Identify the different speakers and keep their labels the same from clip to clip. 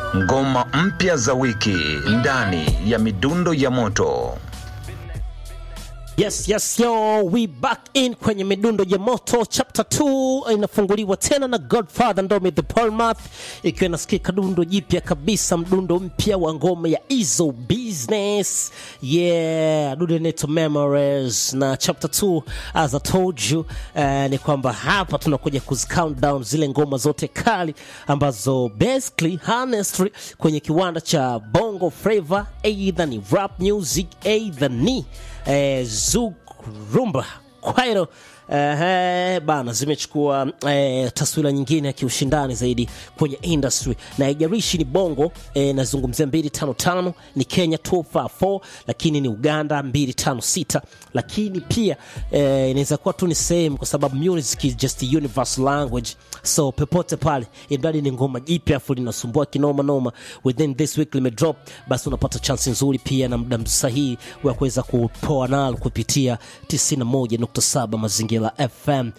Speaker 1: Ngoma mpya za wiki ndani ya midundo ya moto.
Speaker 2: Yes, yes, yo, we back in kwenye midundo ya moto chapter 2 inafunguliwa tena na Godfather Ndomi the Palmath, ikiwa inasikika dundo jipya kabisa, mdundo mpya wa ngoma ya Izo Business. Yeah, dundo inaitwa Memories na chapter 2 as I told you, uh, ni kwamba hapa tunakuja kuzi count down zile ngoma zote kali ambazo basically honestly kwenye kiwanda cha Bongo Flava, either ni rap music, either ni eh, Zouk Rumba Kwairo eh, bana zimechukua eh, taswira nyingine ya kiushindani zaidi kwenye industry na haijalishi ni bongo eh, nazungumzia 255 ni Kenya 254 lakini ni Uganda 256 lakini pia eh, inaweza kuwa tu ni same kwa sababu music is just a universal language so popote pale imradi ni ngoma jipya afu linasumbua kinoma noma within this week limedrop basi unapata chance nzuri pia na muda sahihi wa kuweza kupoa nalo kupitia 91.7 mazingira fm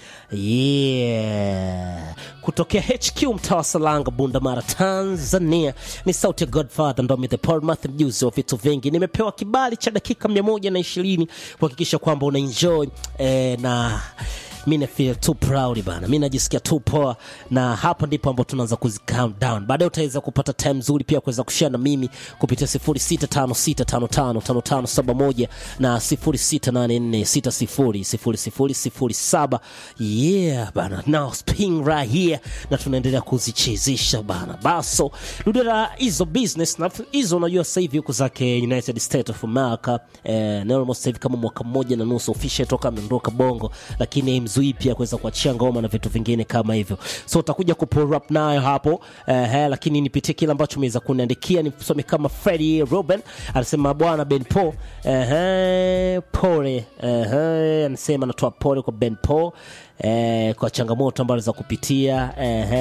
Speaker 2: yeah kutokea hq mtaa wa salanga bundamara tanzania ni sauti ya godfather ndomi the portmouth mjuzi wa vitu vingi nimepewa kibali cha dakika 120 kuhakikisha kwamba una enjoy eh, na mi na feel too proud bana mi najisikia tu poa na hapa ndipo ambapo tunaanza kuzi count down baadaye utaweza kupata time nzuri pia kuweza kushare na mimi kupitia 0656555571 na 0684600007 yeah bana now spin right here na tunaendelea kuzichezesha bana baso ludera hizo business na hizo unajua sasa hivi huko zake united states of america eh, na almost hivi kama mwaka mmoja na nusu official toka ameondoka bongo lakini mzui pia kuweza kuachia ngoma na vitu vingine kama hivyo so utakuja kupull up nayo hapo eh, lakini nipitie kile ambacho umeweza kuniandikia nisome kama Freddy Ruben anasema bwana Ben Po eh, pole eh, anasema anatoa pole kwa Ben Po eh, kwa changamoto ambazo za kupitia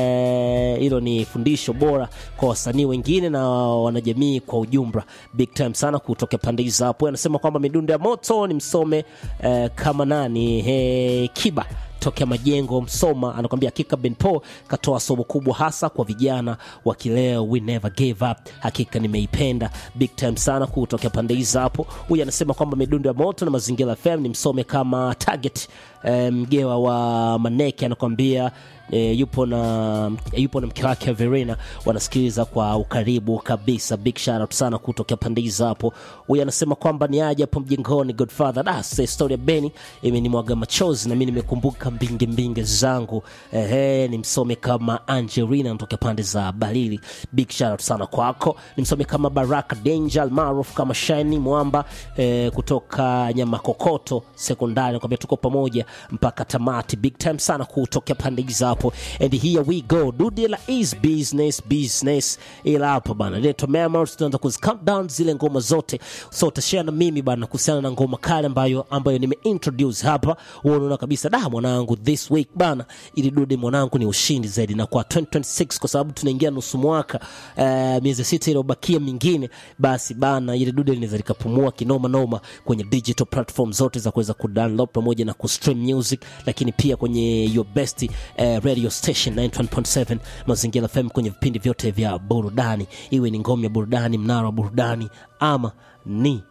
Speaker 2: hilo eh, ni fundisho bora kwa wasanii wengine na wanajamii kwa ujumla big time sana kutoka pande hizo hapo anasema kwamba midundo ya moto ni msome eh, kama nani eh, kiba tokea majengo msoma anakwambia hakika benpo katoa somo kubwa hasa kwa vijana wa kileo we never gave up hakika nimeipenda big time sana kutokea pande hizo hapo huyu anasema kwamba midundo ya moto na mazingira fm ni msome kama target eh, mgewa wa maneke anakwambia e, yupo na yupo na mke wake Verena wanasikiliza kwa ukaribu kabisa. Big shout out sana kutokea pande hizo hapo. Huyu anasema kwamba ni aje hapo mjengoni Godfather. Da, sasa story ya Beni imenimwaga machozi na mimi nimekumbuka mbinge mbinge zangu. Ehe, nimsome kama Angelina kutoka pande za Balili. Big shout out sana kwako. Nimsome kama Baraka Danger maarufu kama Shiny Mwamba eh, kutoka Nyamakokoto sekondari. Nakwambia tuko pamoja mpaka tamati. Big time sana kutokea pande hizo hapo and here we go dudela is business business ila hapa bana leto memories tunaanza kuzi count down zile ngoma zote so utashare na mimi bana kuhusiana na ngoma kale ambayo ambayo nime introduce hapa unaona kabisa da mwanangu this week bana ili dude mwanangu ni ushindi zaidi na kwa 2026 kwa sababu tunaingia nusu mwaka uh, miezi sita iliyobakia mingine basi bana ile dude linaweza likapumua kinoma noma kwenye digital platform zote za kuweza kudownload pamoja na kustream music lakini pia kwenye your best uh, radio station 91.7 mazingira fm kwenye vipindi vyote vya burudani iwe ni ngome ya burudani mnara wa burudani ama ni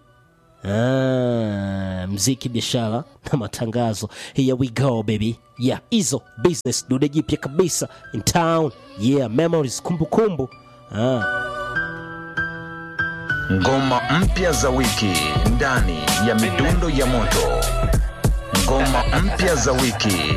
Speaker 2: Ah, mziki biashara na matangazo here we go baby yeah hizo business dude jipya kabisa in town yeah memories kumbukumbu ah.
Speaker 1: Ngoma mpya za wiki ndani ya midundo ya moto. Ngoma mpya za wiki